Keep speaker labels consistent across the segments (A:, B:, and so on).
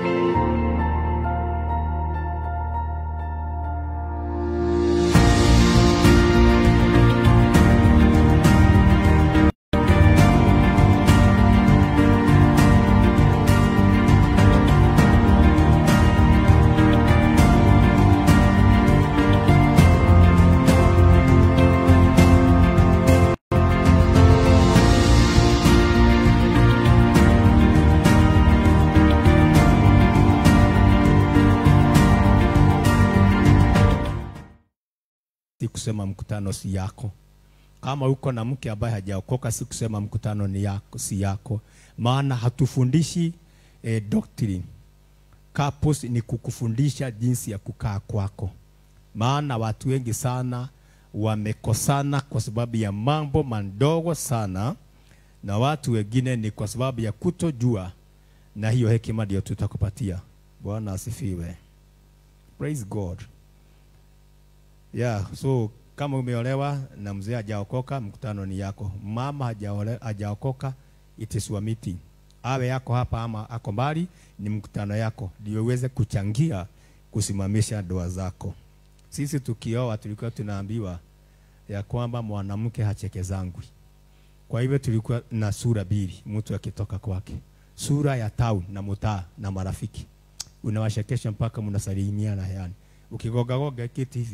A: si kusema mkutano si yako. Kama uko na mke ambaye hajaokoka, si kusema mkutano ni yako, si yako, maana hatufundishi eh, doctrine. Couples ni kukufundisha jinsi ya kukaa kwako, maana watu wengi sana wamekosana kwa sababu ya mambo madogo sana, na watu wengine ni kwa sababu ya kutojua, na hiyo hekima ndio tutakupatia. Bwana asifiwe. Praise God. Yeah, so kama umeolewa na mzee hajaokoka, mkutano ni yako. Mama hajaole- hajaokoka, it is your meeting. Awe yako hapa ama ako mbali, ni mkutano yako, ndio uweze kuchangia kusimamisha ndoa zako. Sisi tukioa tulikuwa tunaambiwa ya kwamba mwanamke hachekezangwi. Kwa hivyo tulikuwa na sura mbili, mtu akitoka kwake, sura ya town na mtaa na marafiki, unawashekesha mpaka mnasalimiana yani, ukigogagoga kiti hivi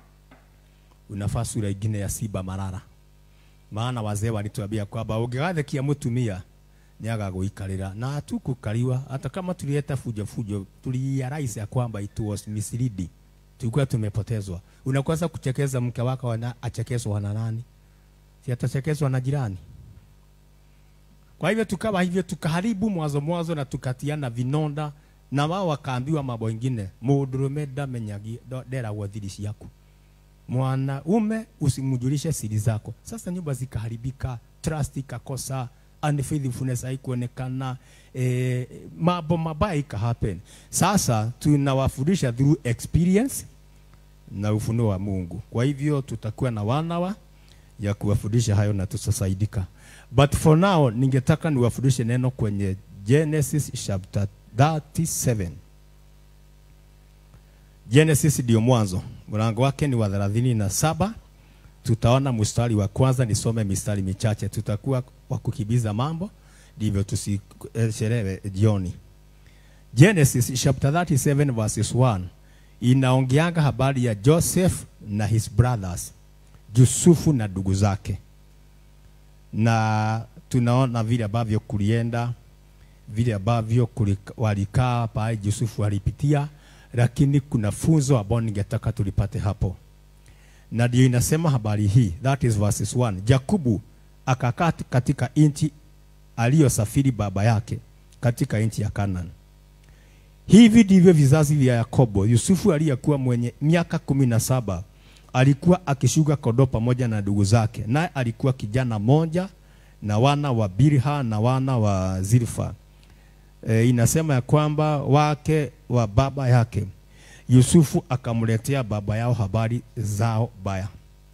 A: unafaa sura ingine ya simba marara maana wazee walituambia kwamba ungegathekia mutumia ni agagũikarĩra na hatukukariwa hata kama tulieta fujo fujo tulirealize ya kwamba it was misleading tulikuwa tumepotezwa unakosa kuchekeza mke wako wana, achekezwa na nani si atachekezwa na jirani kwa hivyo tukawa hivyo tukaharibu mwanzo mwanzo na tukatiana vinonda na wao wakaambiwa mambo ingine mũndũrũme ndamenyagi nderagwo thiri ciaku mwanaume usimjulishe siri zako. Sasa nyumba zikaharibika, trust ikakosa, unfaithfulness haikuonekana, eh, mambo mabaya ika happen. Sasa tunawafundisha through experience na ufunuo wa Mungu. Kwa hivyo tutakuwa na wanawa ya kuwafundisha hayo na tutasaidika. But for now ningetaka niwafundishe neno kwenye Genesis chapter 37. Genesis ndio mwanzo, mlango wake ni wa thelathini na saba. Tutaona mstari wa kwanza, nisome mistari michache, tutakuwa wa kukimbiza mambo, ndivyo tusichelewe jioni. Genesis chapter 37 verses 1 inaongeanga habari ya Joseph na his brothers, Yusufu na ndugu zake, na tunaona vile ambavyo kulienda, vile ambavyo kulika- walikaa pale Yusufu alipitia lakini kuna funzo ambao ningetaka tulipate hapo, na ndio inasema habari hii, that is verses 1. Yakobo akakaa katika nchi aliyosafiri baba yake katika nchi ya Canaan. Hivi ndivyo vizazi vya Yakobo. Yusufu aliyekuwa mwenye miaka kumi na saba alikuwa akishuka kondoo pamoja na ndugu zake, naye alikuwa kijana moja na wana wa Bilha na wana wa Zilfa e, inasema ya kwamba wake wa baba yake Yusufu akamletea baba yao habari zao baya.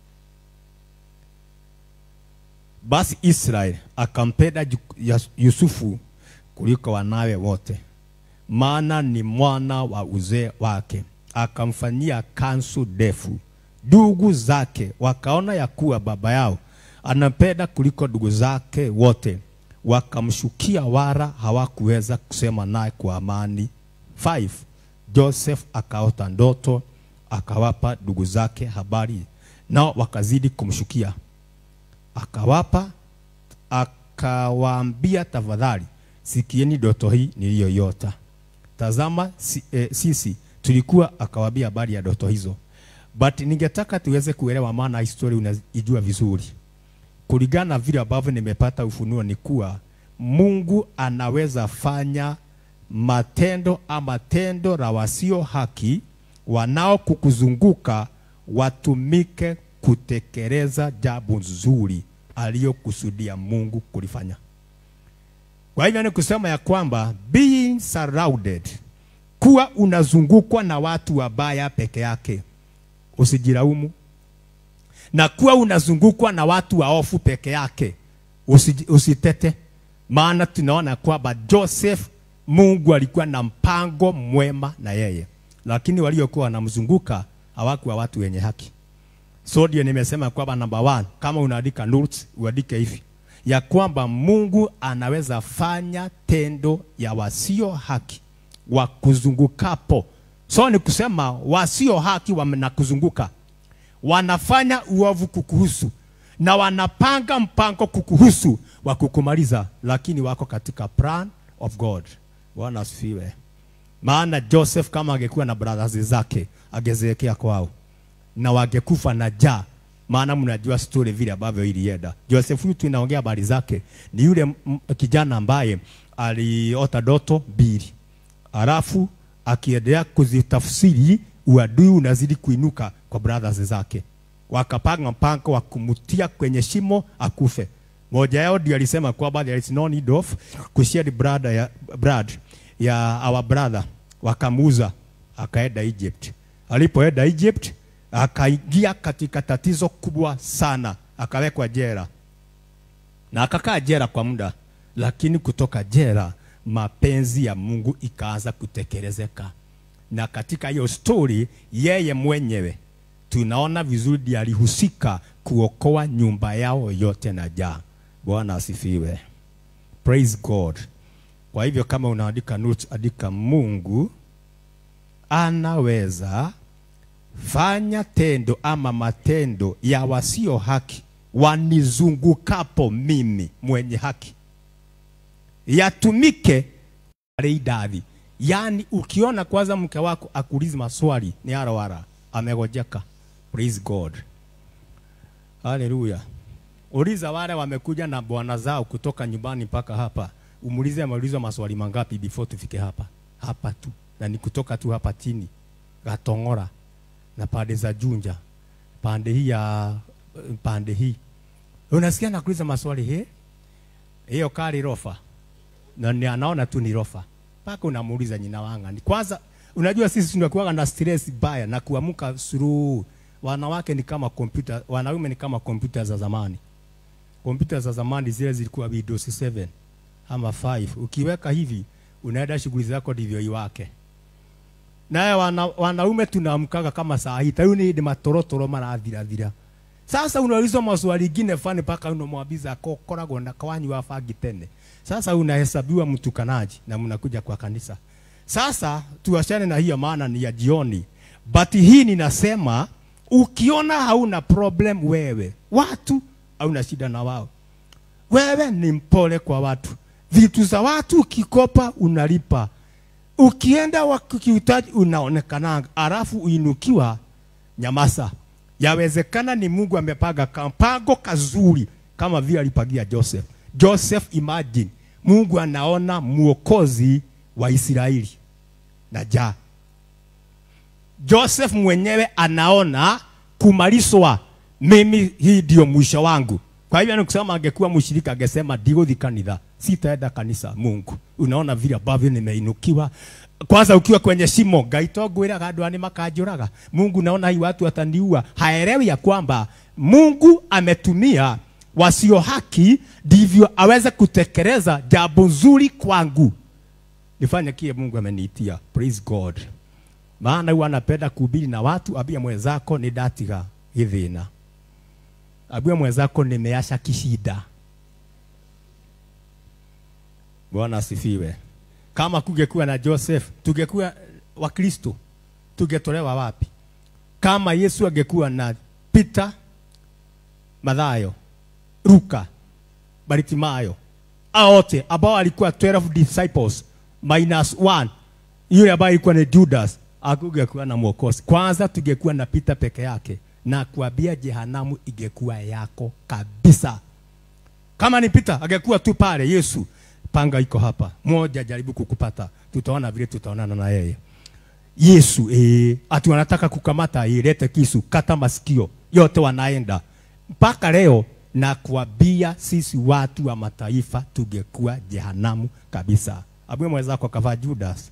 A: Basi Israeli akampenda Ju- Yas- Yusufu kuliko wanawe wote, maana ni mwana wa uzee wake, akamfanyia kansu ndefu. Ndugu zake wakaona ya kuwa baba yao anampenda kuliko ndugu zake wote, wakamshukia, wala hawakuweza kusema naye kwa amani. 5 Joseph akaota ndoto, akawapa ndugu zake habari, nao wakazidi kumshukia. Akawapa akawaambia, tafadhali sikieni ndoto hii niliyoiota. Tazama si, eh, sisi tulikuwa, akawaambia habari ya ndoto hizo, but ningetaka tuweze kuelewa, maana historia unaijua vizuri kulingana na vile ambavyo nimepata ufunuo ni kuwa Mungu anaweza fanya matendo ama tendo la wasio haki wanao kukuzunguka watumike kutekeleza jambo nzuri aliyokusudia Mungu kulifanya. Kwa hivyo ni kusema ya kwamba being surrounded, kuwa unazungukwa na watu wabaya peke yake, usijilaumu na kuwa unazungukwa na watu waofu peke yake usi, usitete. Maana tunaona kwamba Joseph Mungu alikuwa na mpango mwema na yeye, lakini waliokuwa wanamzunguka hawakuwa watu wenye haki. So ndio nimesema kwamba number one, kama unaandika notes uandike hivi ya kwamba Mungu anaweza fanya tendo ya wasio haki wakuzungukapo. So ni kusema wasio haki wanakuzunguka, wanafanya uovu kukuhusu na wanapanga mpango kukuhusu wa kukumaliza, lakini wako katika plan of God. Bwana asifiwe. Maana Joseph kama angekuwa na brothers zake angezeekea kwao na wangekufa na njaa. Maana mnajua story vile ambavyo ilienda. Joseph huyu tunaongea habari zake ni yule m- kijana ambaye aliota ndoto mbili, alafu akiendelea kuzitafsiri, uadui unazidi kuinuka kwa brothers zake, wakapanga mpango wa kumtia kwenye shimo akufe. Moja yao ndio alisema kwamba there is no need of kushare blood ya, blood ya our brother, wakamuuza akaenda Egypt. Alipoenda Egypt akaingia katika tatizo kubwa sana, akawekwa jela na akakaa jela kwa muda, lakini kutoka jela mapenzi ya Mungu ikaanza kutekelezeka, na katika hiyo story yeye mwenyewe tunaona vizuri ndiye alihusika kuokoa nyumba yao yote na jaa. Bwana asifiwe, praise God. Kwa hivyo kama unaandika notes, andika Mungu anaweza fanya tendo ama matendo ya wasio haki wanizungukapo mimi mwenye haki yatumike wale idadi. Yaani ukiona kwanza mke wako akuulizi maswali ni harawara amegojeka. Praise God. Haleluya. Uliza wale wamekuja na bwana zao kutoka nyumbani mpaka hapa, umuulize ameulizwa maswali mangapi before tufike hapa hapa tu, na ni kutoka tu hapa chini Gatong'ora na pande za Junja, pande hii ya pande hii, unasikia nakuuliza maswali he, hiyo kari rofa na ni anaona tu ni rofa, mpaka unamuuliza nyina wanga ni kwanza. Unajua sisi tunakuwa na stress baya na kuamka suru. Wanawake ni kama kompyuta, wanaume ni kama kompyuta za zamani. Kompyuta za zamani zile zilikuwa Windows 7 ama 5. Ukiweka hivi unaenda shughuli zako ndivyo iwake. Naye wana, wanaume tunaamkaga kama saa hii tayu ni matorotoro marathira thira. Sasa unaulizwa maswali ingine fani mpaka unamwambiza kokoragwo na kwanyu wa bangi tene. Sasa unahesabiwa mtukanaji na mnakuja kwa kanisa. Sasa tuachane na hiyo, maana ni ya jioni. But hii ninasema, ukiona hauna problem wewe, watu hauna shida na wao, wewe ni mpole kwa watu. Vitu za watu ukikopa unalipa, ukienda wakihitaji unaonekana, alafu uinukiwa, nyamasa. Yawezekana ni Mungu amepaga kampango kazuri kama vile alipagia Joseph. Joseph, imagine Mungu anaona mwokozi wa Israeli na ja Joseph mwenyewe anaona kumalizwa, mimi hii ndio mwisho wangu. Kwa hivyo nikusema, angekuwa mshirika angesema ndigũthi kanitha, sitaenda kanisa. Mungu, unaona vile ambavyo nimeinukiwa. Kwanza ukiwa kwenye shimo, Ngai to ngwĩraga andũ aya nĩmakanjũraga. Mungu, naona hii watu wataniua. Haelewi ya kwamba Mungu ametumia wasio haki ndivyo aweze kutekeleza jambo nzuri kwangu, nifanye kile Mungu ameniitia. Praise God. Maana huwa anapenda kuhubiri na watu, ambia mwenzako ni datiga githina, ambia mwenzako nimeacha kishida. Bwana asifiwe. Kama kungekuwa na Joseph, tungekuwa Wakristo, tungetolewa wapi? Kama Yesu angekuwa na Peter, Mathayo, Luka, Bartimayo, hao wote ambao alikuwa 12 disciples minus one, yule ambaye alikuwa ni Judas, akungekuwa na mwokozi. Kwanza tungekuwa na Peter peke yake, na kuambia jehanamu ingekuwa yako kabisa. Kama ni Peter angekuwa tu pale, Yesu panga iko hapa, moja jaribu kukupata, tutaona vile tutaonana na yeye. Yesu eh, ati wanataka kukamata, ilete kisu, kata masikio yote, wanaenda mpaka leo na kuambia sisi watu wa mataifa tungekuwa jehanamu kabisa. Abwe mwenzako akavaa Judas.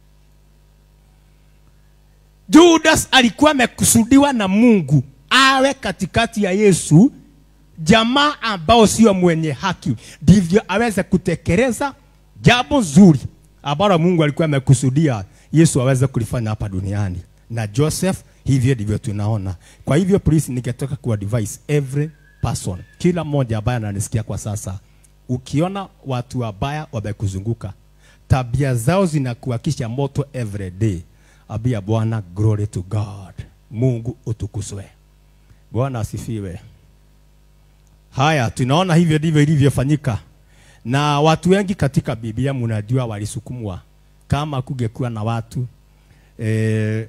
A: Judas alikuwa amekusudiwa na Mungu awe katikati ya Yesu, jamaa ambao sio mwenye haki, ndivyo aweze kutekeleza jambo zuri ambalo Mungu alikuwa amekusudia Yesu aweze kulifanya hapa duniani. Na Joseph hivyo ndivyo tunaona. Kwa hivyo please, ningetaka ku advise every person, kila mmoja ambaye ananisikia kwa sasa, ukiona watu wabaya wamekuzunguka, tabia zao zinakuakisha moto every day, abia Bwana, glory to God, Mungu utukuzwe. Bwana asifiwe. Haya, tunaona hivyo ndivyo ilivyofanyika, na watu wengi katika Biblia mnajua walisukumwa. Kama kungekuwa na watu eh,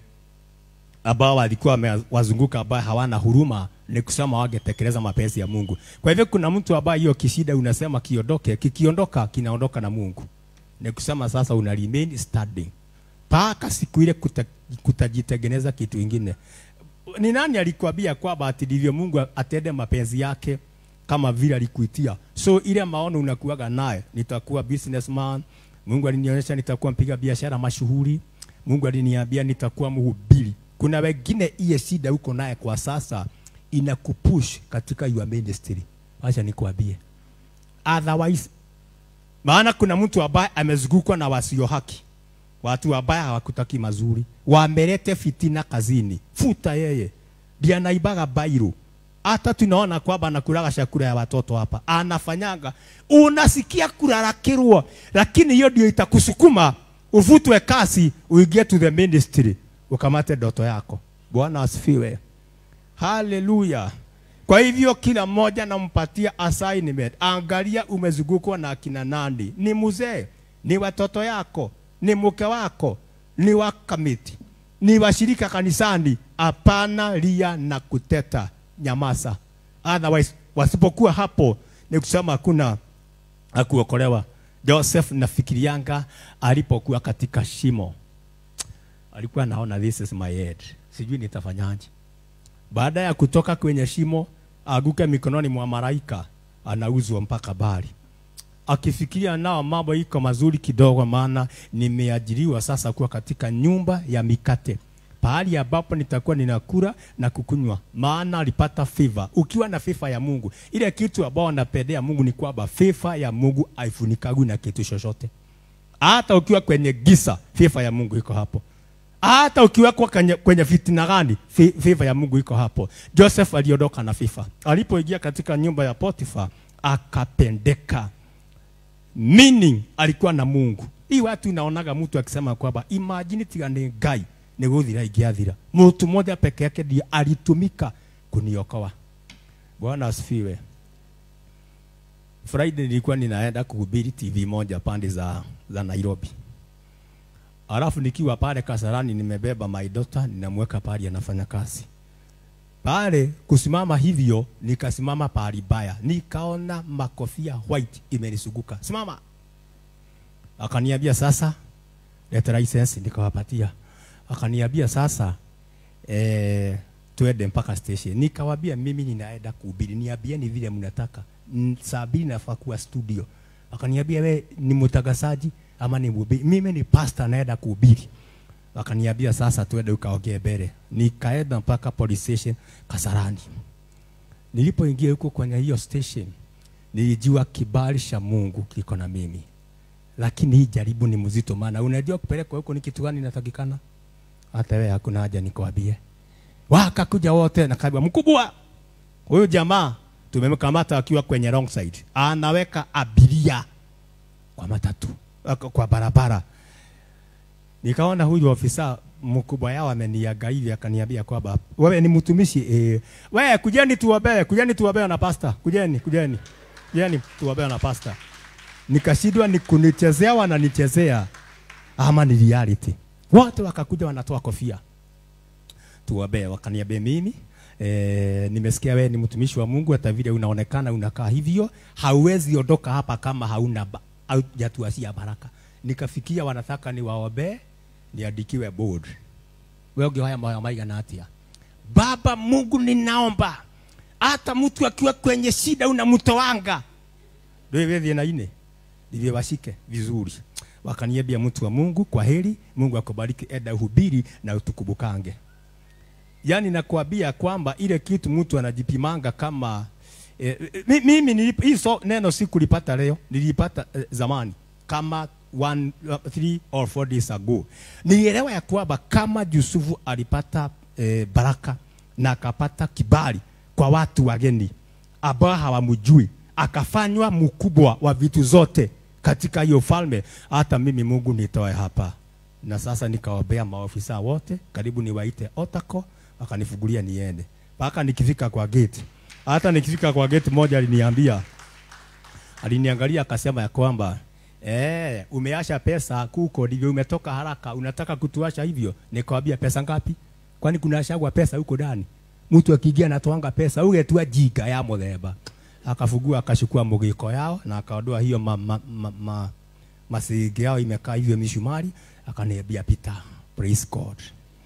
A: ambao walikuwa wamewazunguka ambao hawana huruma, ni kusema wangetekeleza mapenzi ya Mungu. Kwa hivyo kuna mtu ambaye hiyo kishida unasema kiondoke, kikiondoka kinaondoka na Mungu. Ni kusema sasa una remain standing mpaka siku ile kuta, kutajitengeneza kitu ingine. Ni nani alikwambia kwamba ati ndivyo Mungu atende mapenzi yake kama vile alikuitia? So ile maono unakuwaga naye, nitakuwa businessman. Mungu alinionyesha nitakuwa mpiga biashara mashuhuri. Mungu aliniambia nitakuwa mhubiri. Kuna wengine iye shida uko naye kwa sasa inakupush katika your ministry. Acha nikwambie. Otherwise maana kuna mtu ambaye amezungukwa na wasio haki, watu ambao hawakutaki mazuri, wamelete fitina kazini, futa yeye, ndiye anaibaga bairu. Hata tunaona kwamba anakulaga chakula ya watoto hapa, anafanyaga, unasikia kularakirwa, lakini hiyo ndio itakusukuma uvutwe kasi, uingie to the ministry, ukamate ndoto yako. Bwana asifiwe, haleluya. Kwa hivyo kila mmoja nampatia assignment. Angalia umezungukwa na akina nani, ni mzee, ni watoto yako, ni mke wako, ni wakamiti, ni washirika kanisani. Hapana lia na kuteta, nyamaza. Otherwise wasipokuwa hapo, ni kusema hakuna akuokolewa. Joseph nafikirianga alipokuwa katika shimo alikuwa anaona this is my head, sijui nitafanyaje baada ya kutoka kwenye shimo aguke mikononi mwa malaika, anauzwa mpaka bali, akifikiria nao mambo iko mazuri kidogo, maana nimeajiriwa sasa kuwa katika nyumba ya mikate, pahali ambapo nitakuwa ninakula na kukunywa, maana alipata favor. Ukiwa na favor ya Mungu, ile kitu ambao anapendea Mungu ni kwamba favor ya Mungu haifunikagwi na kitu chochote. Hata ukiwa kwenye gisa, favor ya Mungu iko hapo hata ukiwekwa kwenye, kwenye fitina gani, favor ya Mungu iko hapo. Joseph aliondoka na favor. Alipoingia katika nyumba ya Potifa akapendeka, meaning alikuwa na Mungu. Hii watu inaonaga mtu akisema kwamba imagine tiga ni Ngai ni guthira ingiathira. Mtu mmoja peke yake ndiye alitumika kuniokoa. Bwana asifiwe. Friday nilikuwa ninaenda kuhubiri TV moja pande za, za Nairobi. Alafu nikiwa pale Kasarani nimebeba my daughter ninamweka pale anafanya kazi. Pale kusimama hivyo nikasimama pahali baya. Nikaona makofia white imenisuguka. Simama. Akaniambia sasa leta license nikawapatia. Akaniambia sasa eh tuende mpaka station. Nikawaambia mimi ninaenda kuhubiri. Niambieni vile mnataka. Saa mbili nafaa kuwa studio. Akaniambia we ni mtangazaji ama ni mhubiri. Mimi ni pastor naenda kuhubiri. Wakaniambia sasa tuende ukaongee mbele. Nikaenda mpaka police station Kasarani. Nilipoingia huko kwenye hiyo station, nilijua kibali cha Mungu kiko na mimi. Lakini hii jaribu ni mzito, maana unajua kupelekwa huko ni kitu gani inatakikana. Hata wewe hakuna haja nikwambie. Wakakuja wote na kaambia mkubwa, huyu jamaa tumemkamata akiwa kwenye wrong side, anaweka abiria kwa matatu kwa barabara. Nikaona huyu ofisa mkubwa yao ameniaga hivi, akaniambia kwamba wewe ni mtumishi eh, wewe kujeni tuwabe, kujeni tuwabe na pasta, kujeni, kujeni, kujeni tuwabe na pasta. Nikashindwa ni kunichezea wananichezea ama ni reality. Wote wakakuja wanatoa kofia tuwabe, wakaniambia mimi E, nimesikia wewe ni mtumishi wa Mungu, hata vile unaonekana unakaa hivyo, hauwezi ondoka hapa kama hauna ba, haujatuasia baraka. Nikafikia wanataka niwaombe niandikiwe board. Wewe ungehaya moyo maigana atia? Baba Mungu, ninaomba hata mtu akiwa kwenye shida unamtoanga, ndio wewe thina ine ndivyo washike vizuri. Wakaniambia mtu wa Mungu, kwa heri, Mungu akubariki, enda uhubiri na utukubukange. Yaani nakwambia kwamba ile kitu mtu anajipimanga kama eh, mimi nilip, hii so, neno sikulipata leo, nilipata eh, zamani kama one, uh, three or four days ago nilielewa ya kwamba kama Yusufu alipata eh, baraka na akapata kibali kwa watu wageni ambao hawamjui akafanywa mkubwa wa vitu zote katika hiyo falme hata mimi mungu nitoe hapa na sasa nikaombea maofisa wote karibu niwaite otako wakanifungulia niende mpaka nikifika kwa gate hata nikifika kwa gate moja aliniambia aliniangalia akasema ya kwamba eh, umeasha pesa kuko ndivyo umetoka haraka unataka kutuasha hivyo nikamwambia pesa ngapi kwani kuna ashagwa pesa huko ndani mtu akiingia anatoanga pesa ugetua jika ya muthemba akafugua akachukua mugiko yao na akaondoa hiyo ma, ma, ma, ma, masingi yao imekaa hivyo mishumari akaniambia pita praise god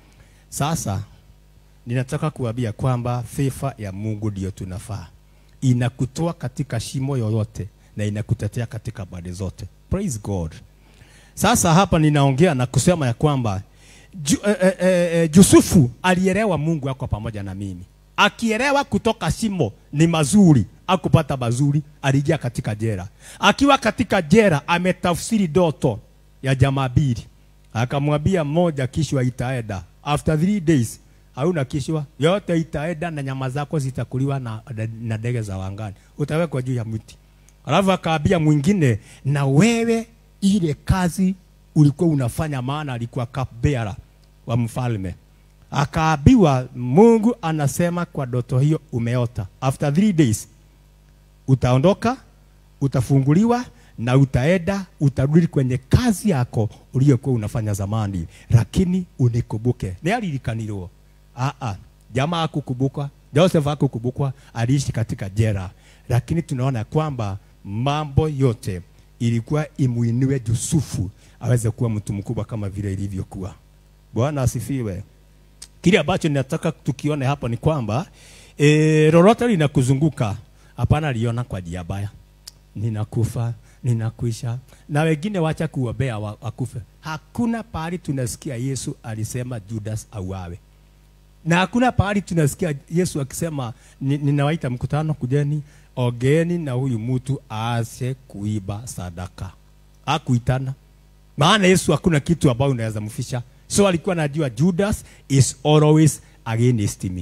A: sasa ninataka kuambia kwamba sifa ya mungu ndiyo tunafaa inakutoa katika shimo yoyote na inakutetea katika pande zote praise god sasa hapa ninaongea na kusema ya kwamba Ju, eh, eh, eh, Yusufu alielewa Mungu ako pamoja na mimi. Akielewa kutoka shimo ni mazuri, akupata mazuri, aliingia katika jera. Akiwa katika jera ametafsiri doto ya jamaa mbili, akamwambia mmoja, kishwa itaenda after three days hauna kishwa yote itaenda na nyama zako zitakuliwa na, na ndege za wangani, utawekwa juu ya mti. Alafu akaambia mwingine, na wewe ile kazi ulikuwa unafanya, maana alikuwa cupbearer wa mfalme. Akaambiwa Mungu anasema kwa doto hiyo umeota, after three days utaondoka, utafunguliwa na utaenda, utarudi kwenye kazi yako uliyokuwa unafanya zamani, lakini unikumbuke. Ni alilikanirwo ah ah, jamaa hakukumbukwa, Joseph hakukumbukwa, aliishi katika jera, lakini tunaona kwamba mambo yote ilikuwa imuinue Yusufu aweze kuwa mtu mkubwa kama vile ilivyokuwa. Bwana asifiwe. Kile ambacho ninataka tukione hapa ni kwamba e, lolote linakuzunguka hapana liona kwa njia baya. Ninakufa, ninakuisha, na wengine wacha kuombea wa- wakufe. Hakuna pahali tunasikia Yesu alisema Judas auawe, na hakuna pahali tunasikia Yesu akisema "Ni- ninawaita mkutano, kujeni ogeni na huyu mtu aache kuiba sadaka. Hakuitana maana Yesu hakuna kitu ambayo unaweza mfisha. So alikuwa anajua Judas is always against me,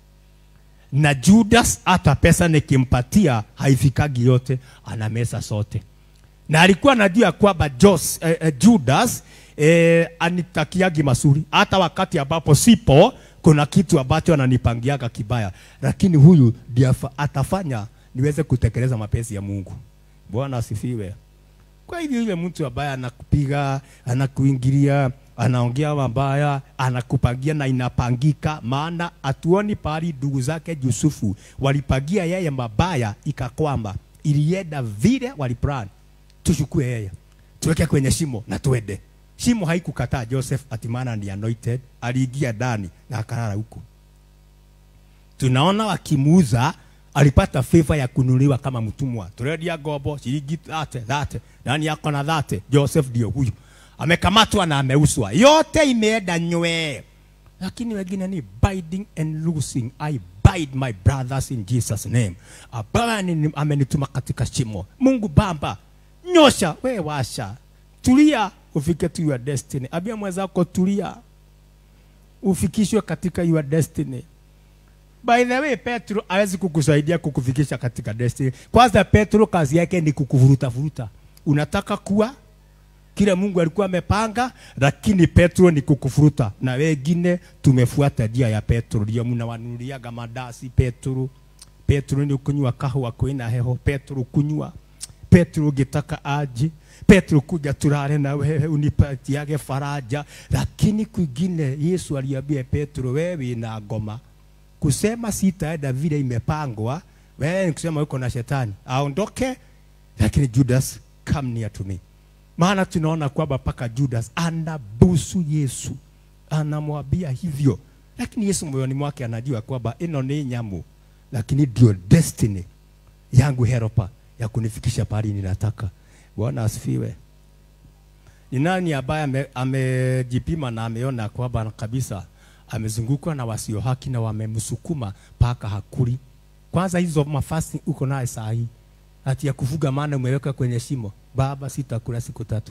A: na Judas hata pesa nikimpatia haifikagi yote, anamesa sote, na alikuwa anajua kwamba Jos, eh, eh, Judas eh, anitakiagi mazuri, hata wakati ambapo sipo kuna kitu ambacho ananipangiaga kibaya, lakini huyu ndiye afa- atafanya niweze kutekeleza mapenzi ya Mungu. Bwana asifiwe. Kwa hivyo yule mtu ambaye anakupiga, anakuingilia, anaongea mabaya, anakupangia na inapangika, maana hatuoni pahali ndugu zake Yusufu walipangia yeye mabaya, ikakwamba ilienda vile waliplan, tuchukue yeye tuweke kwenye shimo na tuende. Shimo haikukataa Joseph, atimana ni anointed, aliingia ndani na akalala huko tunaona wakimuuza alipata favor ya kununuliwa kama mtumwa. Turedia gobo shilingi thate thate, nani yako na thate? Joseph ndio huyu, amekamatwa na ameuswa, yote imeenda nywee. Lakini wengine ni binding and loosing. I bide my brothers in Jesus name. Abaya ni amenituma katika shimo. Mungu Baba, nyosha we washa, tulia ufike to your destiny. Ambia mwenzako tulia, ufikishwe katika your destiny. By the way, Petro hawezi kukusaidia kukufikisha katika destiny. Kwanza Petro kazi yake ni kukuvuruta vuruta. Unataka kuwa kile Mungu alikuwa amepanga, lakini Petro ni kukufuruta, na wengine tumefuata njia ya Petro, ndio mnawanunuliaga madasi Petro. Petro ni kunywa kahwa kwina heho, Petro kunywa Petro ukitaka aje, Petro kuja tulale na wewe unipatiage faraja, lakini kwingine Yesu aliambia Petro, wewe na ngoma kusema sitaenda vile imepangwa, wewe ni kusema uko na shetani aondoke, lakini Judas come near to me. Maana tunaona kwamba mpaka Judas anabusu Yesu, anamwambia hivyo, lakini Yesu moyoni mwake anajua kwamba ino ni nyamu, lakini ndio destiny yangu helper ya kunifikisha pahali ninataka. Bwana asifiwe. Ni nani ambaye ame- amejipima na ameona kwamba kabisa amezungukwa na wasio haki na wamemsukuma mpaka hakuli? Kwanza hizo mafasi uko naye saa hii, ati ya kufuga, maana umeweka kwenye shimo. Baba, sitakula siku tatu.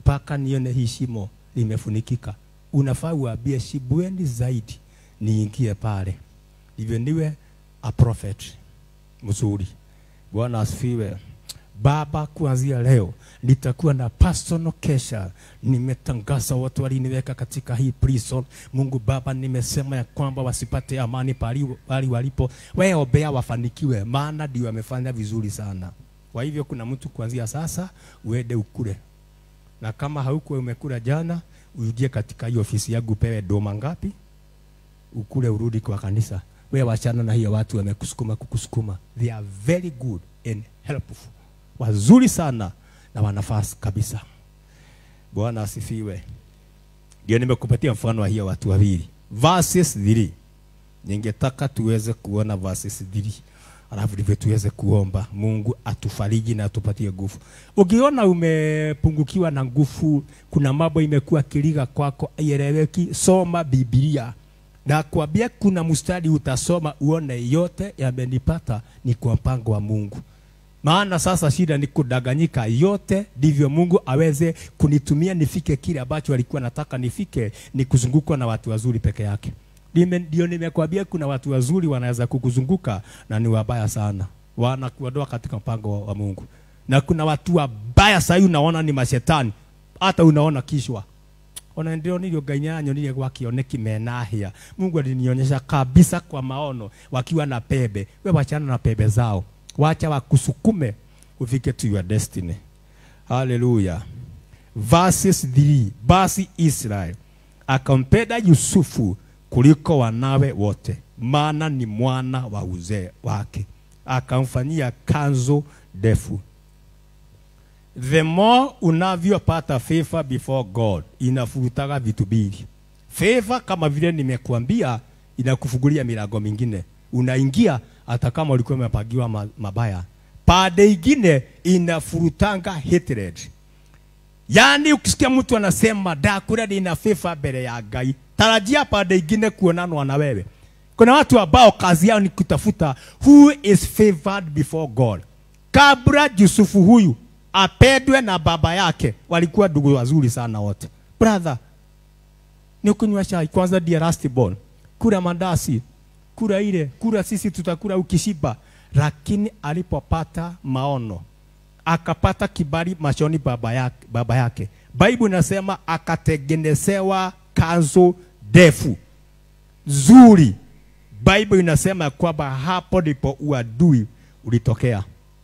A: mpaka nione hii shimo limefunikika. Unafaa uambie shibweni zaidi, niingie pale, ndivyo niwe a prophet mzuri. Bwana asifiwe. Baba, kuanzia leo nitakuwa na personal kesha. Nimetangaza watu waliniweka katika hii prison. Mungu Baba, nimesema ya kwamba wasipate amani pali, pali walipo. Wewe ombea wafanikiwe, maana ndio wamefanya vizuri sana. Kwa hivyo kuna mtu kuanzia sasa uende ukule, na kama haukuwa umekula jana, urudie katika hiyo ofisi yangu, upewe doma ngapi, ukule, urudi kwa kanisa. Wewe wachana na hiyo watu wamekusukuma kukusukuma. They are very good and helpful, wazuri sana na wanafasi kabisa. Bwana asifiwe. Ndio nimekupatia mfano wa hiyo watu wawili. Verses 3. Ningetaka tuweze kuona verses 3. Alafu ndivyo tuweze kuomba Mungu atufariji na atupatie nguvu. Ukiona umepungukiwa na nguvu, kuna mambo imekuwa kiliga kwako ieleweki, soma Biblia. Na kuambia kuna mstari utasoma uone yote yamenipata ni kwa mpango wa Mungu. Maana sasa shida ni kudanganyika yote, ndivyo Mungu aweze kunitumia nifike kile ambacho alikuwa nataka nifike, ni kuzungukwa na watu wazuri peke yake. Nime- Ndio nimekwambia kuna watu wazuri wanaweza kukuzunguka na ni wabaya sana, wanakuondoa katika mpango wa Mungu, na kuna watu wabaya sahii unaona ni mashetani, hata unaona kishwa ona ndio nilio ngai nire gwakioneki menahia mungu alinionyesha kabisa kwa maono wakiwa na pembe we wachana na pembe zao wacha wakusukume ufike to your destiny haleluya verses 3 basi israel akampenda yusufu kuliko wanawe wote maana ni mwana wa uzee wake akamfanyia kanzo ndefu the more unavyopata favor before God inafurutaga vitu mbili. Favor kama vile nimekuambia, inakufungulia milango mingine, unaingia hata kama ulikuwa umepangiwa ma- mabaya. Pande ingine inafurutanga hatred. Yaani ukisikia mtu anasema dakura nina favor mbele ya Ngai, tarajia pande ingine kuonanwa na wewe. Kuna watu ambao kazi yao ni kutafuta who is favored before God. Kabla Yusufu huyu apendwe na baba yake, walikuwa ndugu wazuri sana wote. Brother, ni kunywa chai kwanza, ndiye last born, kula mandasi, kula ile, kula sisi tutakula ukishiba. Lakini alipopata maono akapata kibali machoni baba yake, baba yake. Bible inasema akatengenezewa kanzu ndefu nzuri. Bible inasema ya kwamba hapo ndipo uadui ulitokea.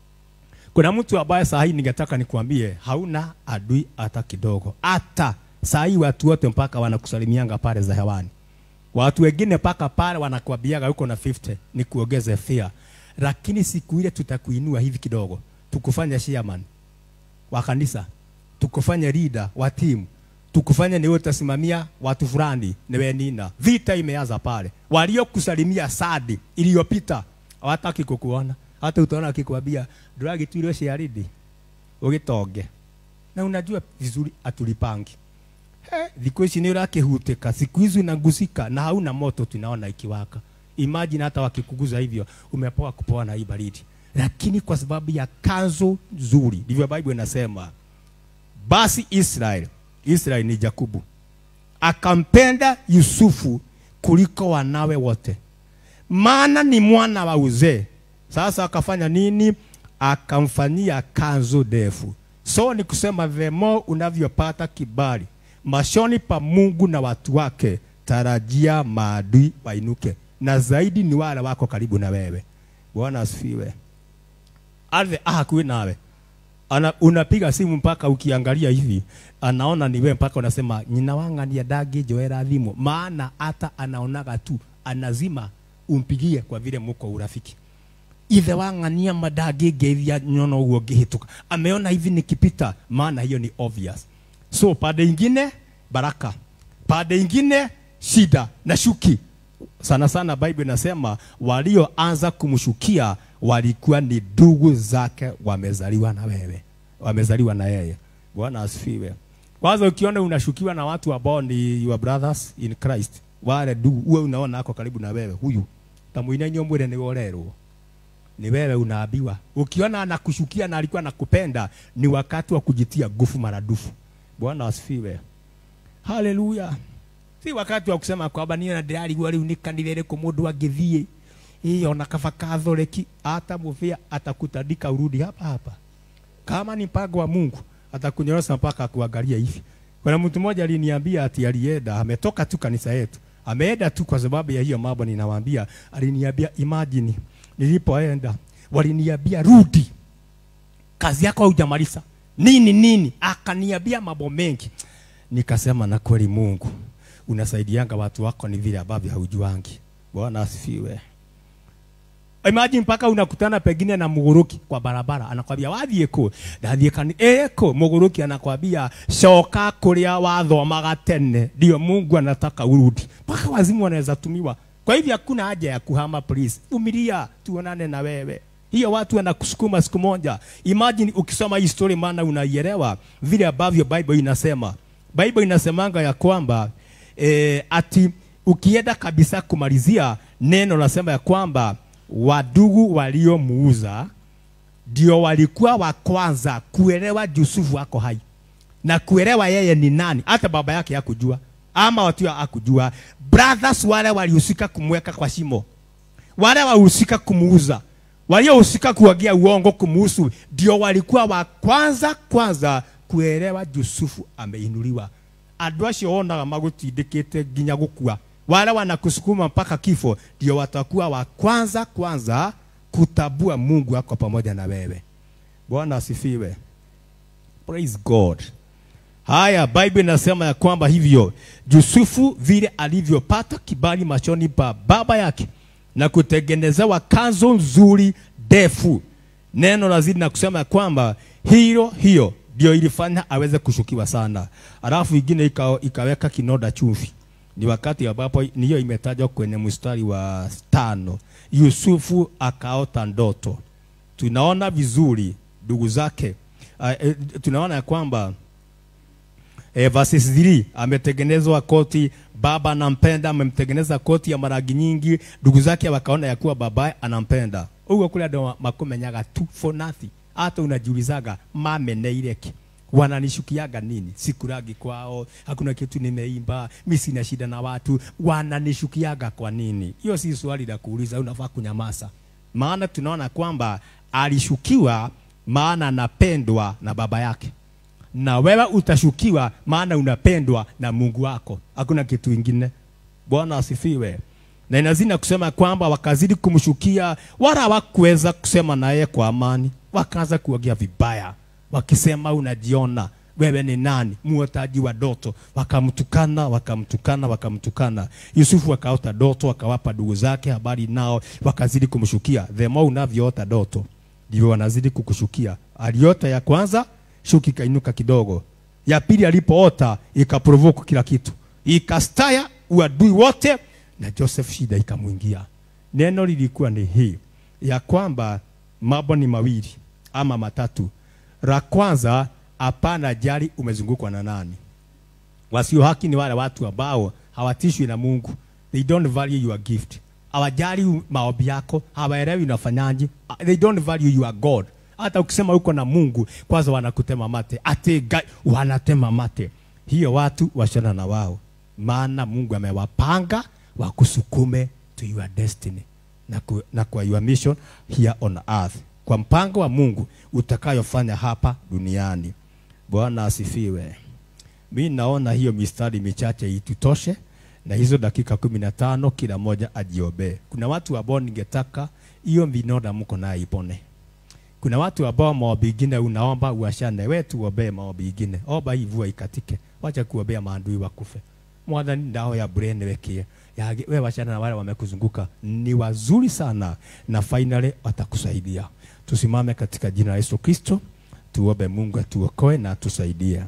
A: Kuna mtu ambaye saa hii ningetaka nikuambie hauna adui hata kidogo. Hata saa hii watu wote mpaka wanakusalimianga pale za hewani. Watu wengine mpaka pale wanakuambiaga uko na 50 ni kuongeze fear. Lakini siku ile tutakuinua hivi kidogo, tukufanya chairman wa kanisa, tukufanya leader wa timu, tukufanya ni wewe utasimamia watu fulani, ni wewe nina. Vita imeanza pale. Waliokusalimia sadi iliyopita hawataki kukuona. Hata utaona akikwambia dragi tu ile shiaridi ugitonge. Na unajua vizuri atulipangi. He, thikũ ici nĩ ũrakĩhutĩka, siku hizi unagusika na hauna moto tunaona ikiwaka. Imagine hata wakikuguza hivyo, umepoa kupoa na hii baridi, lakini kwa sababu ya kanzo nzuri, ndivyo Bible inasema. Basi Israel, Israel ni Yakobo, akampenda Yusufu kuliko wanawe wote, maana ni mwana wa uzee. Sasa akafanya nini? Akamfanyia kanzu ndefu. So ni kusema the more unavyopata kibali mashoni pa Mungu na watu wake, tarajia maadui wainuke, na zaidi ni wale wako karibu na wewe. Bwana asifiwe. Ardhi hakuwi nawe ana, unapiga simu mpaka ukiangalia hivi anaona ni wewe, mpaka unasema ninawang'ania dagi joera thimu, maana hata anaonaga tu anazima umpigie kwa vile muko urafiki ithe wang'ania madagi ngeithia nyono uguo ngĩhĩtũka ameona hivi nikipita maana hiyo ni obvious so pande ingine baraka pande ingine shida na shuki sana sana bible inasema walioanza kumshukia walikuwa ni ndugu zake wamezaliwa na wewe wamezaliwa na yeye bwana asifiwe kwanza ukiona unashukiwa na watu ambao ni your brothers in christ wale ndugu uwe unaona ako karibu na wewe huyu tamuina nyo mwire ni worerwo ni wewe unaambiwa. Ukiona anakushukia na alikuwa anakupenda, ni wakati wa kujitia nguvu maradufu. bwana asifiwe haleluya si wakati wa kusema kwamba niyo ndirarigua riu ni kanitha iriku mundu angithie ii ona kaba kathoreki hata muvia atakutandika urudi hapa hapa kama ni mpango wa mungu atakunyorosha mpaka kuangalia hivi kuna mtu mmoja aliniambia ati alienda ametoka tu kanisa yetu ameenda tu kwa sababu ya hiyo mambo ninawaambia aliniambia imagine nilipoenda waliniambia rudi kazi yako haujamaliza nini nini akaniambia mambo mengi nikasema na kweli mungu unasaidianga watu wako ni vile ambavyo haujuangi bwana asifiwe imagine mpaka unakutana pengine na muguruki kwa barabara anakwambia wathiĩ kũ ndathiĩ kani eko muguruki anakwambia coka kũrĩa wathomaga tene ndio mungu anataka urudi mpaka wazimu wanaweza tumiwa kwa hivyo hakuna haja ya kuhama please vumilia tuonane na wewe hiyo watu wanakusukuma siku moja imagine ukisoma hii story maana unaielewa vile ambavyo bible inasema bible inasemanga ya kwamba eh, ati ukienda kabisa kumalizia neno nasema ya kwamba wadugu waliomuuza ndio walikuwa wa kwanza kuelewa Yusufu ako hai na kuelewa yeye ni nani. Hata baba yake hakujua ama watu hakujua. Brothers wale walihusika kumweka kwa shimo, wale walihusika kumuuza, waliohusika kuagia uongo kumuhusu, ndio walikuwa wa kwanza kwanza kuelewa Yusufu ameinuliwa. Andũ acio wonaga magũtindĩkĩte nginya gũkua wale wanakusukuma mpaka kifo ndio watakuwa wa kwanza kwanza kutabua Mungu ako pamoja na wewe. Bwana asifiwe. Praise God. Haya, Bible inasema ya kwamba hivyo Yusufu vile alivyopata kibali machoni pa baba yake na kutengenezewa kanzo nzuri ndefu, neno lazidi na kusema ya kwamba hilo hiyo ndio ilifanya aweze kushukiwa sana, alafu ingine ika, ikaweka kinoda chumvi ni wakati ambapo niyo imetajwa kwenye mstari wa tano. Yusufu akaota ndoto. Tunaona vizuri ndugu zake uh, eh, tunaona ya kwamba eh, verses 3 ametengenezwa koti, baba anampenda, amemtengeneza koti ya marangi nyingi, ndugu zake wakaona ya kuwa babaye anampenda. Uguo kule ndo makumenyaga tu for nothing. Hata unajiulizaga mameneire ki wananishukiaga nini? Sikuragi kwao, hakuna kitu nimeimba, mi sina shida na watu, wananishukiaga kwa nini? Hiyo si swali la kuuliza, unafaa kunyamaza. Maana tunaona kwamba alishukiwa, maana anapendwa na baba yake, na wewe utashukiwa, maana unapendwa na Mungu wako. Hakuna kitu ingine. Bwana asifiwe. Na inazidi kusema kwamba wakazidi kumshukia, wala hawakuweza kusema naye kwa amani, wakaanza kuongea vibaya wakisema unajiona wewe ni nani, muotaji wa ndoto. Wakamtukana, wakamtukana, wakamtukana. Yusufu akaota ndoto, akawapa ndugu zake habari, nao wakazidi kumshukia. The more unavyoota ndoto ndivyo wanazidi kukushukia. Aliota ya kwanza, shuki ikainuka kidogo. Ya pili alipoota ikaprovoke kila kitu, ikastaya uadui wote, na Joseph shida ikamwingia. Neno lilikuwa ni hii ya kwamba mambo ni mawili ama matatu la kwanza, hapana jali umezungukwa na nani. Wasio haki ni wale watu ambao hawatishwi na Mungu, they don't value your gift, hawajali maombi yako, hawaelewi unafanyaje, they don't value your God. Hata ukisema uko na Mungu, kwanza wanakutema mate, ate wanatema mate. Hiyo watu washana na wao, maana Mungu amewapanga wakusukume to your destiny na, ku, na kwa your mission here on earth kwa mpango wa Mungu utakayofanya hapa duniani. Bwana asifiwe. Mi naona hiyo mistari michache itutoshe, na hizo dakika kumi na tano kila moja ajiombee. Kuna watu ambao ningetaka hiyo vinoda mko nayo ipone. Kuna watu ambao maombi ingine unaomba uashane, wewe tuombee maombi ingine, omba hii mvua ikatike, wacha kuombea maadui wakufe. Mwathani ndao ya brain wekie ya wewe wachana na wale wamekuzunguka, ni wazuri sana na finally watakusaidia. Tusimame katika jina la Yesu Kristo, tuombe Mungu atuokoe na atusaidie.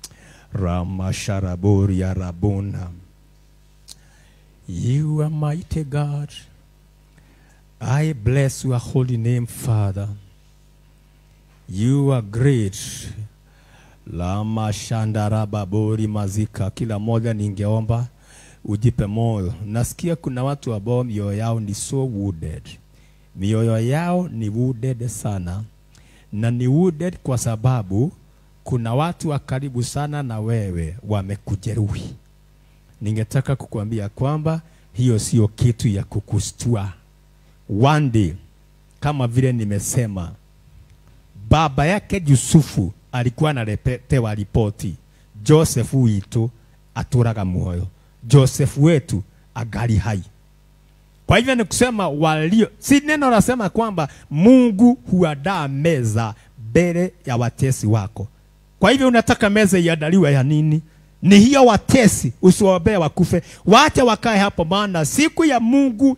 A: Ramasharabori ya rabona. You are mighty God. I bless your holy name, Father. You are great. Lama shandarababori mazika. Kila moja ningeomba ujipe moyo. Nasikia kuna watu ambao mioyo yao ni so wounded mioyo yao ni wounded sana, na ni wounded kwa sababu kuna watu wa karibu sana na wewe wamekujeruhi. Ningetaka kukuambia kwamba hiyo sio kitu ya kukustua. One day, kama vile nimesema, baba yake Yusufu alikuwa analetewa ripoti, Joseph witu aturaga muoyo, Joseph wetu agali hai. Kwa hivyo ni kusema walio, si neno nasema kwamba Mungu huandaa meza mbele ya watesi wako. Kwa hivyo unataka meza iandaliwe ya nini? Ni hiyo watesi, usiwaombee wakufe, wache wakae hapo, maana siku ya Mungu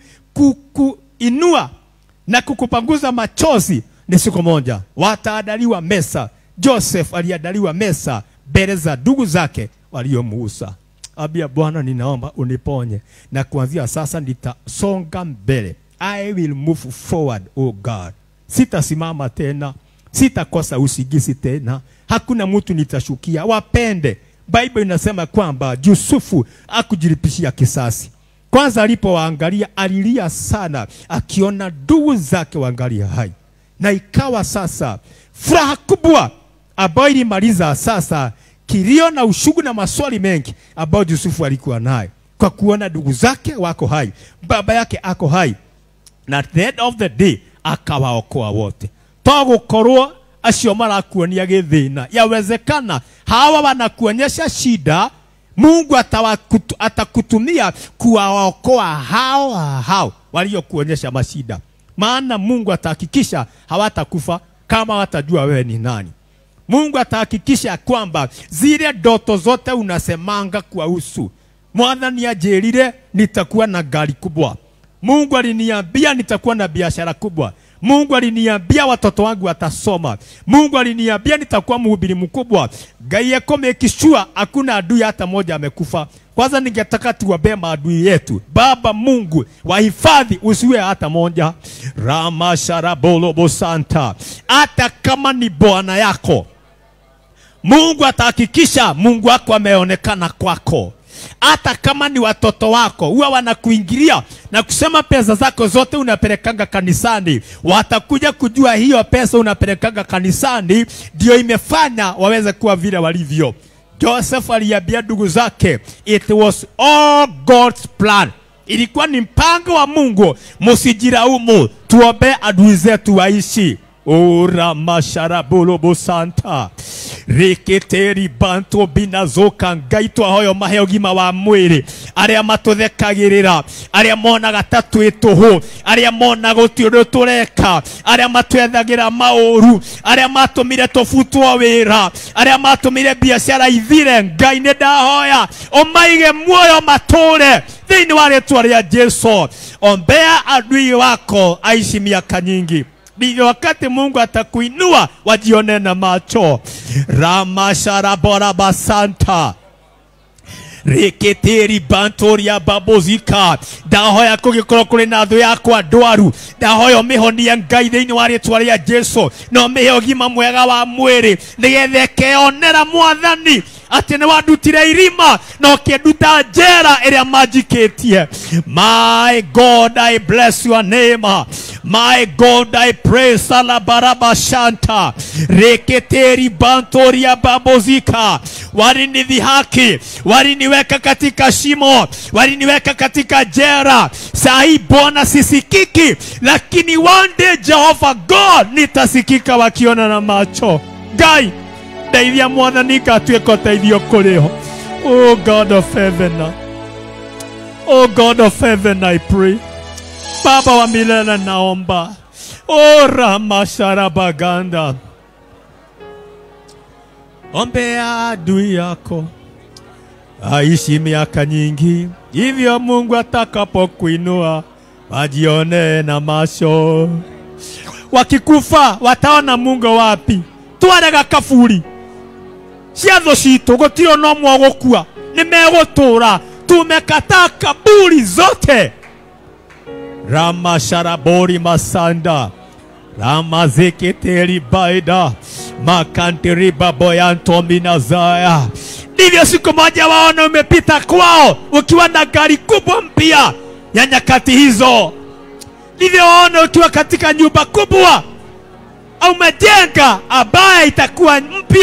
A: kukuinua na kukupanguza machozi ni siku moja, wataandaliwa mesa. Joseph aliandaliwa mesa mbele za ndugu zake waliomuuza. Abia Bwana, ninaomba uniponye, na kuanzia sasa nitasonga mbele. I will move forward, oh God. Sitasimama tena, sitakosa usigisi tena, hakuna mtu nitashukia. Wapende, Bible inasema kwamba Yusufu akujilipishia kisasi. Kwanza alipowaangalia alilia sana, akiona ndugu zake waangalia hai, na ikawa sasa furaha kubwa ambayo ilimaliza sasa kilio na ushugu na maswali mengi ambayo Yusufu alikuwa naye kwa kuona ndugu zake wako hai, baba yake ako hai, na at the end of the day akawaokoa wote. Togukorwo acio marakuonia githina, yawezekana hawa wanakuonyesha shida, Mungu atawakutu, atakutumia kuwaokoa hao hao waliokuonyesha mashida, maana Mungu atahakikisha hawatakufa kama watajua wewe ni nani. Mungu atahakikisha kwamba zile ndoto zote unasemanga kwa usu. Mwathani ajirire nitakuwa na gari kubwa. Mungu aliniambia nitakuwa na biashara kubwa. Mungu aliniambia watoto wangu watasoma. Mungu aliniambia nitakuwa mhubiri mkubwa. Ngai eko make sure hakuna adui hata moja amekufa. Kwanza ningetaka tuwabe maadui yetu. Baba Mungu, wahifadhi usiwe hata moja. Ramasharabolo santa. Hata kama ni bwana yako, Mungu atahakikisha Mungu wako ameonekana kwako. Hata kama ni watoto wako huwa wanakuingilia na kusema pesa zako zote unapelekanga kanisani, watakuja kujua hiyo pesa unapelekanga kanisani ndio imefanya waweze kuwa vile walivyo. Joseph aliambia ndugu zake, it was all God's plan. Ilikuwa ni mpango wa Mungu, msijiraumu, tuombe adui zetu waishi. ora masharabolobo santa rikiteri bantu binazoka ngai twahoyo mahe ũgima wa mwĩrĩ arĩa matũthekagĩrĩra arĩa monaga ta twĩ tũhũ arĩa monaga gũtirĩ ũndũ tũreka arĩa matwethagĩra maũru arĩa matũmire tũbutwo wĩra arĩa matũmire biacara ithire ngai nĩ ndahoya ũmaige muoyo matũre thĩinĩ wa rĩtwa rĩa jesu ombea adui wako aishi miaka nyingi ndivyo wakati Mungu atakuinua wajione na macho. Ramasharaborabasanta rikitiri bantoria babozika ndahoya kũgĩkorwo kũrĩ na thũ yakwa ndwaru ndahoya ũmĩhonie ngai thĩinĩ wa rĩtwa rĩa jesu na ũmĩhe ũgima mwega wa mwĩrĩ nĩgetha ĩkeonera mwathani atĩ nĩ wandutire irima na ũkĩnduta njera ĩrĩa manjikĩtie my god i bless your name my god i pray salabaraba shanta reketeri bantoria babozika walinidhihaki waliniweka katika shimo waliniweka katika jera saa hii bwana sisikiki lakini one day jehova god nitasikika wakiona na macho ngai ndeithia mwathani ngatuĩka ũteithio kũrĩ ho oh god of heaven oh god of heaven i pray baba wa milele naomba oh ramasharabaganda ombea adui yako aishi miaka nyingi hivyo mungu atakapokuinua wajione na macho wakikufa wataona mungu wapi twarega kaburi ciatho citå gå tirä no mwe gå kua nä megå tå ra tumekataa kaburi zote ramasharabori masanda ramazeketeri baida makantiribaboyantominazaya ndivyo siku moja waona umepita kwao ukiwa na gari kubwa mpya ya nyakati hizo ndivyo waona ukiwa katika nyumba kubwa umejenga ambaye itakuwa mpya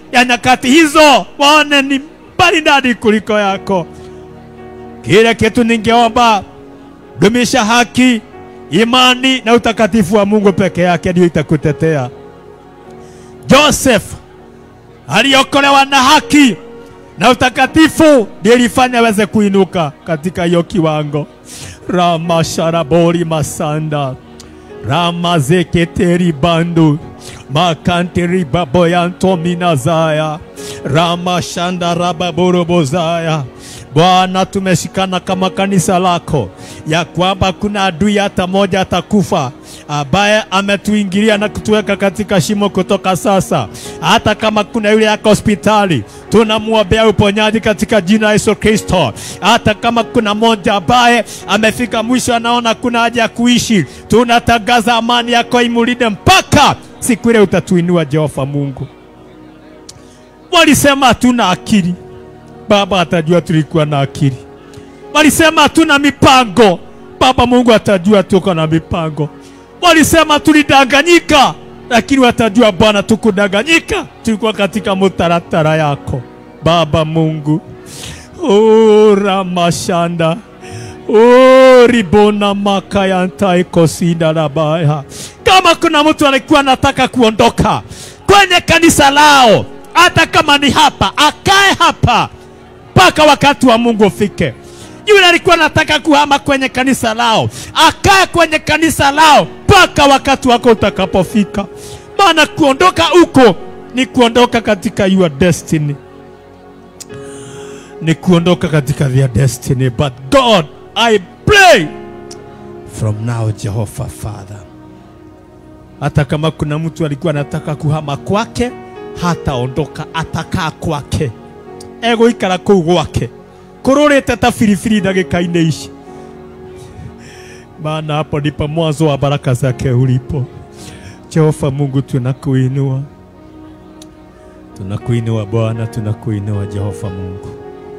A: ya nyakati hizo waone ni maridadi kuliko yako. Kile kitu ningeomba, dumisha haki, imani na utakatifu wa Mungu peke yake ndio itakutetea. Joseph aliokolewa na haki na utakatifu ndio ilifanya aweze kuinuka katika hiyo kiwango. Rama sharabori masanda rama zeketeri bandu makanteri baboyanto minazaya rama shanda rababorobozaya Bwana, tumeshikana kama kanisa lako ya kwamba kuna adui hata moja atakufa ambaye ametuingilia na kutuweka katika shimo kutoka sasa. Hata kama kuna yule yako hospitali, tunamwombea uponyaji katika jina la Yesu Kristo. Hata kama kuna mmoja ambaye amefika mwisho, anaona kuna haja ya kuishi, tunatangaza amani yako imulinde mpaka siku ile utatuinua, Jehova Mungu. Walisema hatuna akili, Baba atajua tulikuwa na akili. Walisema hatuna mipango, Baba Mungu atajua tuko na mipango. Walisema tulidanganyika, lakini watajua Bwana tukudanganyika, tulikuwa katika mutaratara yako Baba Mungu. O ramashanda o ribona makayantai kosida labaya. Kama kuna mtu alikuwa anataka kuondoka kwenye kanisa lao, hata kama ni hapa, akae hapa mpaka wakati wa Mungu ufike. Yule alikuwa anataka kuhama kwenye kanisa lao, akae kwenye kanisa lao mpaka wakati wako utakapofika. Maana kuondoka huko ni kuondoka katika your destiny, ni kuondoka katika their destiny. But God, I pray from now, Jehovah Father, hata kama kuna mtu alikuwa anataka kuhama kwake, hataondoka, atakaa kwake egũikara kũu gwake kũrũrĩte ta biribiri ndagĩka-inĩ ici maana hapo ndipo mwanzo wa baraka zake ulipo. Jehova Mungu, tunakuinua, tunakuinua Bwana, tunakuinua Jehova Mungu.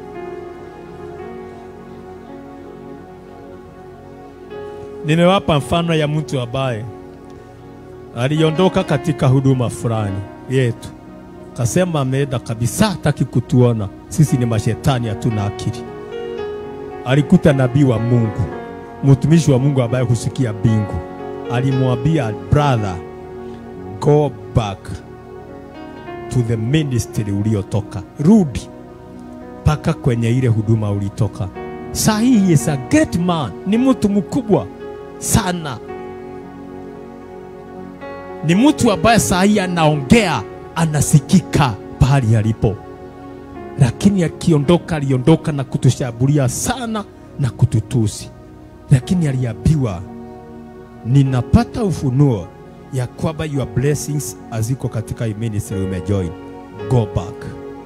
A: Nimewapa mfano ya mtu ambaye aliondoka katika huduma fulani yetu kasema ameenda kabisa, hataki kutuona sisi, ni mashetani, hatuna akili. Alikuta nabii wa Mungu, mtumishi wa Mungu ambaye husikia mbingu, alimwambia brother, go back to the ministry uliotoka, rudi mpaka kwenye ile huduma ulitoka. Saa hii he is a great man, ni mtu mkubwa sana, ni mtu ambaye saa hii anaongea anasikika pahali alipo, lakini akiondoka, aliondoka na kutushambulia sana na kututusi, lakini aliambiwa, ninapata ufunuo ya kwamba your blessings haziko katika hii ministry umejoin, go back.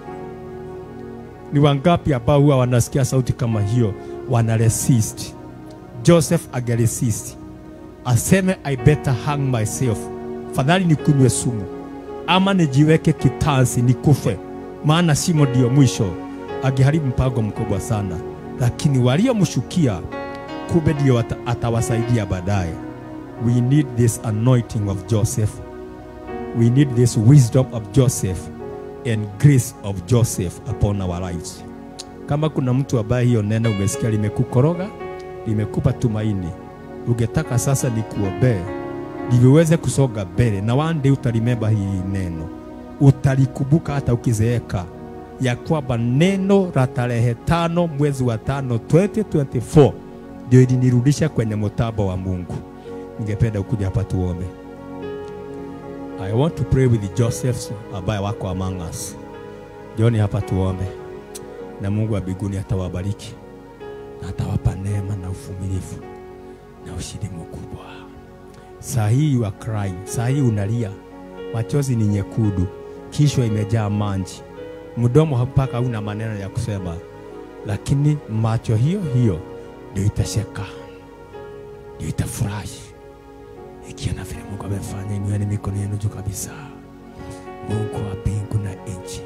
A: Ni wangapi ambao huwa wanasikia sauti kama hiyo wana resist? Joseph ageresist, aseme I better hang myself, fadhali nikunywe sumu ama nijiweke kitansi nikufe, maana shimo ndio mwisho. Angeharibu mpango mkubwa sana, lakini waliomshukia kumbe ndio ata, atawasaidia baadaye. We need this anointing of Joseph, we need this wisdom of Joseph and grace of Joseph upon our lives. Kama kuna mtu ambaye hiyo neno umesikia limekukoroga, limekupa tumaini, ungetaka sasa nikuombee ndivyo uweze kusonga mbele, na one day utalimemba hili neno, utalikumbuka hata ukizeeka, ya kwamba neno la tarehe tano mwezi wa tano 2024 ndio ilinirudisha kwenye mtambo wa Mungu. Ningependa ukuja hapa tuombe. I want to pray with the Josephs ambaye wako among us. Joni hapa tuombe, na Mungu wa mbinguni atawabariki na atawapa neema na uvumilivu na ushindi mkubwa. Saa hii you are crying, saa hii unalia, machozi ni nyekundu, kichwa imejaa maji, mdomo mpaka una maneno ya kusema, lakini macho hiyo hiyo ndio itasheka, ndio itafurahi ikiona vile Mungu amefanya. Inueni mikono yenu juu kabisa. Mungu wa mbingu na nchi,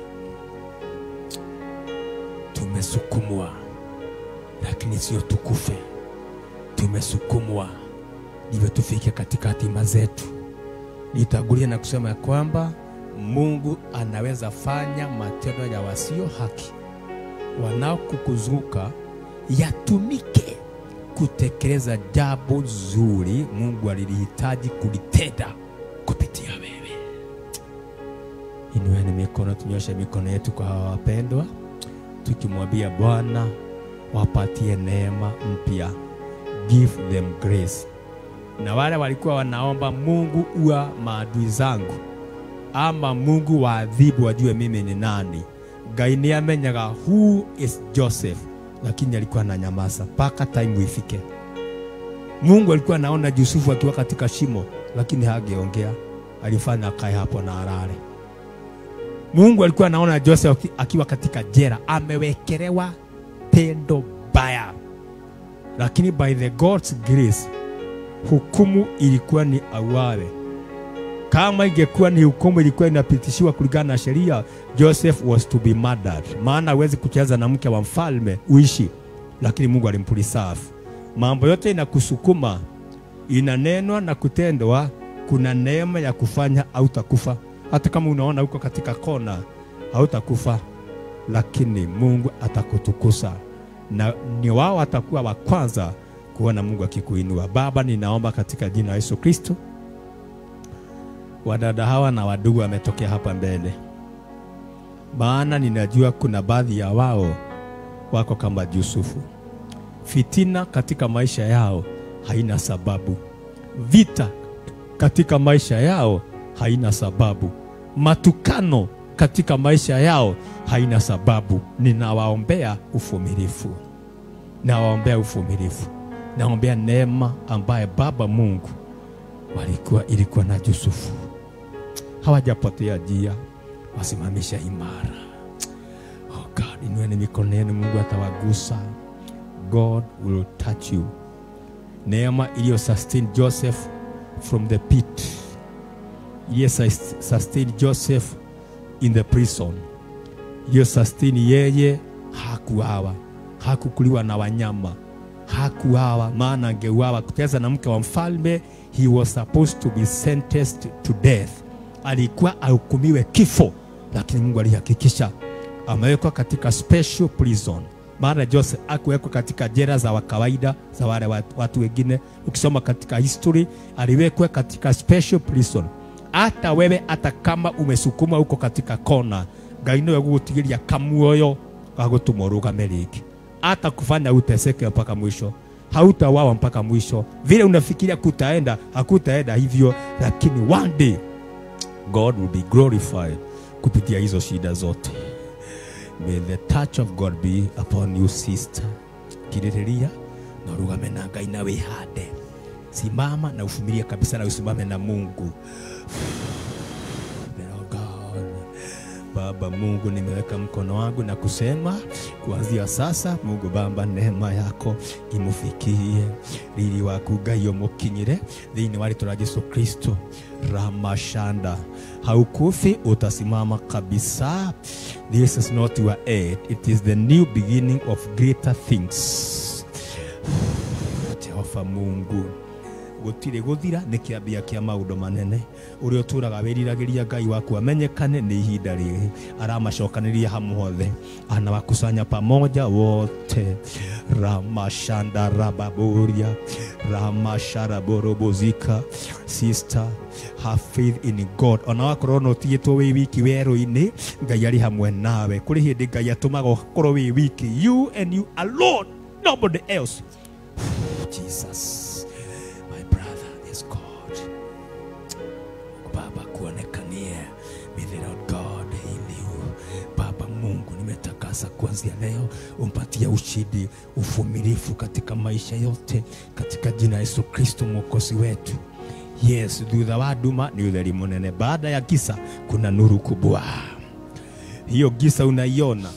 A: tumesukumwa, lakini sio tukufe, tumesukumwa ndivyo tufike katika hatima zetu. Nitangulia na kusema ya kwamba Mungu anaweza fanya matendo ya wasio haki wanaokukuzunguka yatumike kutekeleza jambo zuri Mungu alilihitaji kulitenda kupitia wewe. Inueni mikono, tunyoshe mikono yetu kwa hawa wapendwa, tukimwambia Bwana wapatie neema mpya, give them grace. Na wale walikuwa wanaomba Mungu, uwa maadui zangu, ama Mungu waadhibu, wajue mimi ni nani. Ngai nĩ amenyaga who is Joseph, lakini alikuwa ananyamaza mpaka time ifike. Mungu alikuwa anaona Yusufu akiwa katika shimo, lakini hageongea, alifanya akae hapo na alale. Mungu alikuwa anaona Joseph akiwa katika jela, amewekelewa tendo baya, lakini by the God's grace hukumu ilikuwa ni auawe. Kama ingekuwa ni hukumu ilikuwa inapitishiwa kulingana na sheria, Joseph was to be murdered, maana hawezi kucheza na mke wa mfalme uishi, lakini Mungu alimpreserve. Mambo yote inakusukuma, inanenwa na kutendwa, kuna neema ya kufanya hautakufa. Hata kama unaona uko katika kona, hautakufa, lakini Mungu atakutukuza na ni wao watakuwa wa kwanza kuona Mungu akikuinua. Baba, ninaomba katika jina la Yesu Kristo, wadada hawa na wadugu wametokea hapa mbele, maana ninajua kuna baadhi ya wao wako kama Yusufu. Fitina katika maisha yao haina sababu, vita katika maisha yao haina sababu, matukano katika maisha yao haina sababu. Ninawaombea uvumilivu, nawaombea uvumilivu, naombea neema ambaye Baba Mungu walikuwa ilikuwa na Yusufu, hawajapotea njia, wasimamisha imara. Oh God, inueni mikono yenu, Mungu atawagusa. God will touch you. Neema iliyo sustain Joseph from the pit, iliyo sustain Joseph in the prison, iliyo sustain yeye, hakuawa, hakukuliwa na wanyama, hakuawa, maana angeuawa kuteza na mke wa mfalme. He was supposed to be sentenced to death, alikuwa ahukumiwe kifo, lakini Mungu alihakikisha amewekwa katika special prison maana Joseph akuwekwa katika jela za kawaida za wale watu, watu wengine. Ukisoma katika history, aliwekwa katika special prison. Hata wewe hata kama umesukuma huko katika kona, Ngai niwe gugutigiria kamuoyo ga gutuma urugame ringi, hata kufanya uteseke mpaka mwisho, hautawawa mpaka mwisho. Vile unafikiria kutaenda, hakutaenda hivyo, lakini one day God will be glorified kupitia hizo shida zote. May the touch of God be upon you sister. Kiririria na urugame na Ngai na wihande. Simama na ufumilie kabisa na usimame na Mungu. Oh God. Baba Mungu, nimeweka mkono wangu na kusema kuanzia sasa, Mungu Baba, neema yako imufikie riri waku Ngai umukinyire thiini wa ritwa rya Yesu Kristo ramashanda haukufi, utasimama kabisa. This is not your end, it is the new beginning of greater things. Jehova Mungu gutire guthira ni kiambia kia maundu manene uria uturaga wiriragiria ngai waku amenyekane ni ihinda riri aramacokaniria hamothe anawakusanya pamoja wote ramashanda rababuria ramasharaborobozika sister have faith in god ona wakorwo no tigitwo wi wiki werũ-inĩ ngai arĩ hamwe nawe kũrĩ hĩndĩ ngai atũmaga ũkorwo wĩ wiki you and you alone nobody else jesus my brother is god baba kuonekanie may the lord god heal you baba mungu nimetakasa kuanzia leo umpatie ushindi uvumilivu katika maisha yote katika jina la yesu kristo mwokozi wetu yes thutha wa nduma ni utheri munene baada ya giza kuna nuru kubwa hiyo giza unaiona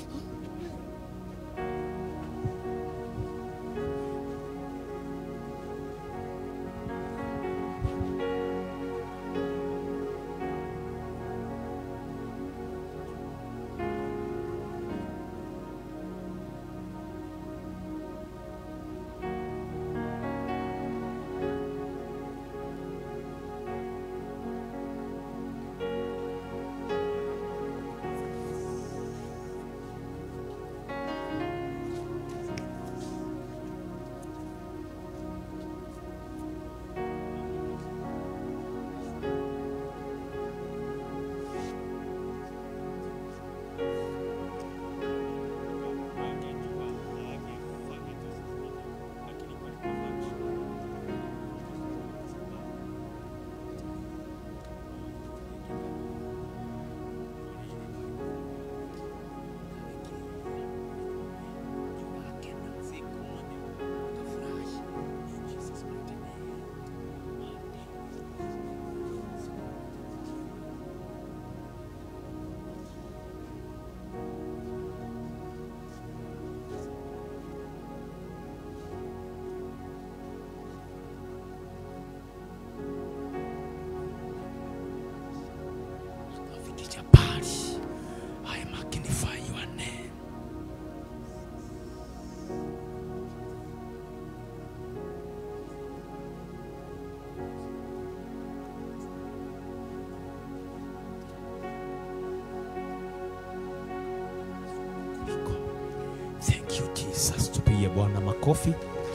A: tupigie Bwana makofi.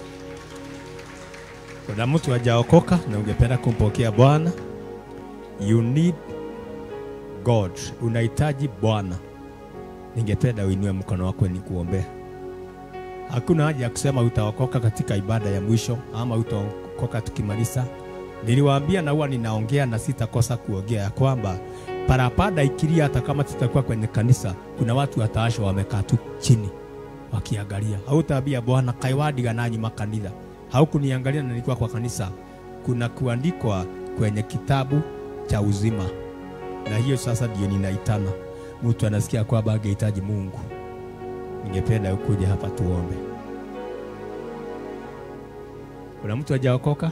A: Kuna mtu hajaokoka na ungependa kumpokea Bwana, you need God, unahitaji Bwana, ningependa uinue mkono wako nikuombea. Hakuna haja ya kusema utaokoka katika ibada ya mwisho ama utaokoka tukimaliza. Niliwaambia na huwa ninaongea na sitakosa kuongea ya kwamba parapanda ikilia, hata kama tutakuwa kwenye kanisa, kuna watu wataashwa wamekaa tu chini wakiangalia. Hautaambia Bwana kaiwadiga nanyi makanitha, haukuniangalia na nilikuwa kwa kanisa. Kuna kuandikwa kwenye kitabu cha uzima, na hiyo sasa ndio ninaitana. Mtu anasikia kwamba angehitaji Mungu, ningependa ukuje hapa tuombe. Kuna mtu hajaokoka?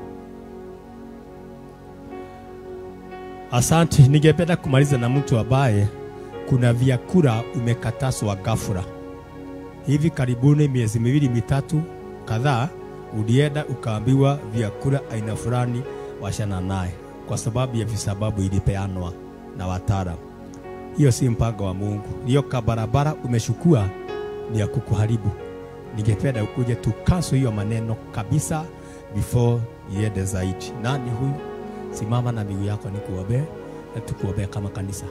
A: Asante. Ningependa kumaliza na mtu ambaye kuna vyakula umekataswa ghafla. Hivi karibuni, miezi miwili mitatu kadhaa, ulienda ukaambiwa vyakula aina fulani washana naye kwa sababu ya visababu ilipeanwa na wataalamu. Hiyo si mpango wa Mungu. Hiyo kabarabara umeshukua ni ya kukuharibu. Ningependa ukuje tukaso hiyo maneno kabisa before iende zaidi. Nani huyu? Simama na miguu yako nikuombee na tukuombee kama kanisa.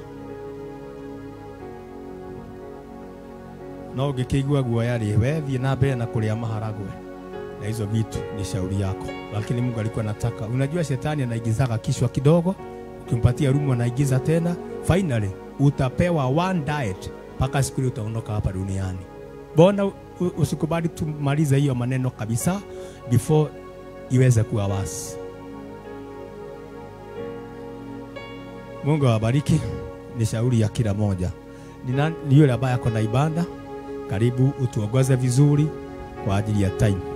A: No ũngĩkĩigua guoya rĩ, we thiĩ na mbere na kũrĩa maharagwe na hizo vitu, ni shauri yako, lakini Mungu alikuwa anataka. Unajua shetani anaigizaga kichwa kidogo, ukimpatia rumu anaigiza tena, finally utapewa one diet mpaka siku ile utaondoka hapa duniani. Bona u- usikubali tumalize hiyo maneno kabisa before iweze kuwa wasi. Mungu awabariki. Ni shauri ya kila moja. Ni nani- ni yule ambaye ako na ibada, karibu utuongoze vizuri kwa ajili ya time.